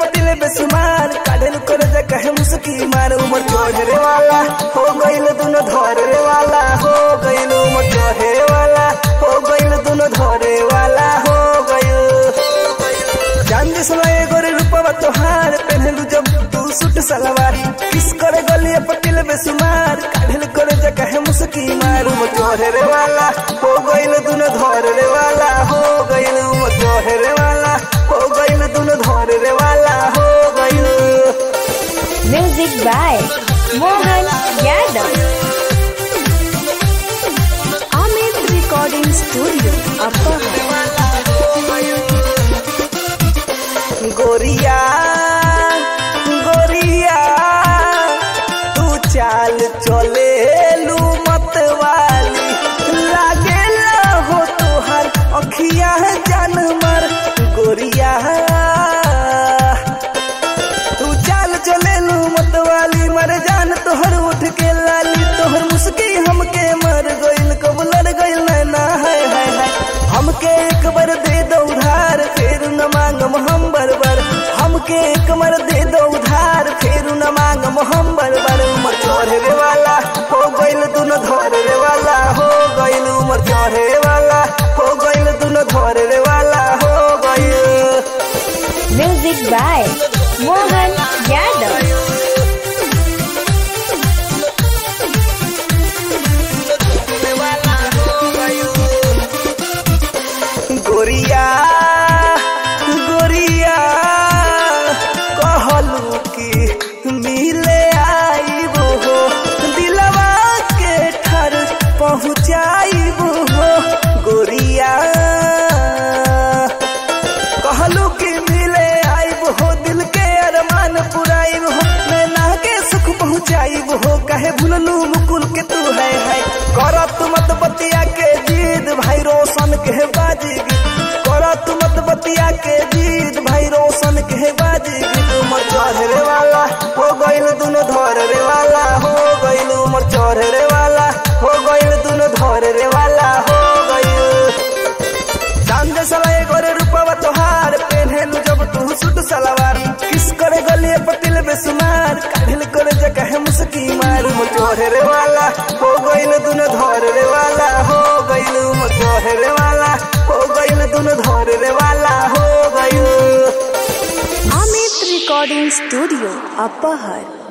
पटिल बेसुमार काढेल कर जा कहे मुस्की मार उमर चढ़े वाला हो गइल दुनो धरे वाला हो गइल उमर चढ़े वाला हो गइल दुनो धरे वाला हो गइल चांद समय गोरे रूपवा तोहार पहनलू जब तू सूट सलवार किस करे गलिए पटिल बेसुमार काढेल कर जा कहे मुस्की मार उमर चढ़े वाला हो गइल दुनो धरे वाला हो गइल उमर चढ़े वाला हो गइल दुनो धरे वाला हो गइल Music by Mohan Yadav. Amit Recording Studio, Upper गोरिया गोरिया तू चाल चले लू मत वाली लागे हो तुहार अखिया जान मर गोरिया तू चाल चले लू मत वाली मर जान तोहर उठ के लाली तोहर मुस्की हमके मर गइल कब लड़ गइल नैना है है है हमके एक बार दे दो उधार फिर न मांगम हम बरबर हमके एक बार दे दो उधार फिर न मांगम हम बरबर उमर चढ़े वाला हो गइल दुनो धरे वाला हो गइल उमर चढ़े वाला हो गइल दुनो धरे वाला हो गइल Music by Mohan Yadav. गोरिया गोरिया कहलू कि मिले आईबो हो दिलवा के ठर पहुँचाईबो हो गोरिया कहलू कि मिले आईब हो दिल के अरमान पुराइब हो नैना के सुख पहुँचाइब हो कहे भूललू मुकुल के तू है है करत मत बतिया के जीद भाई रोशन के बाजी करत मत बतिया के जीद भाई रोशन के बाजी उमर चढ़े वाला हो गइल दुनो धरे वाला हो गइल उमर चढ़े वाला हो गइल दुनो धरे वाला हो गइल चांद सलाए गोरे रूपवा तोहार पेन्हेलू जब तू सूट सलवार किस करे गलिए पटिल बेसुमार काढिल करे जगह मुस्की मार मो चढ़े वाला हो गइल दुनो धरे वाला हो गइल मो चढ़े वाला हो गइल दुनो धरे वाला हो गइल Amit Recording Studio, Upper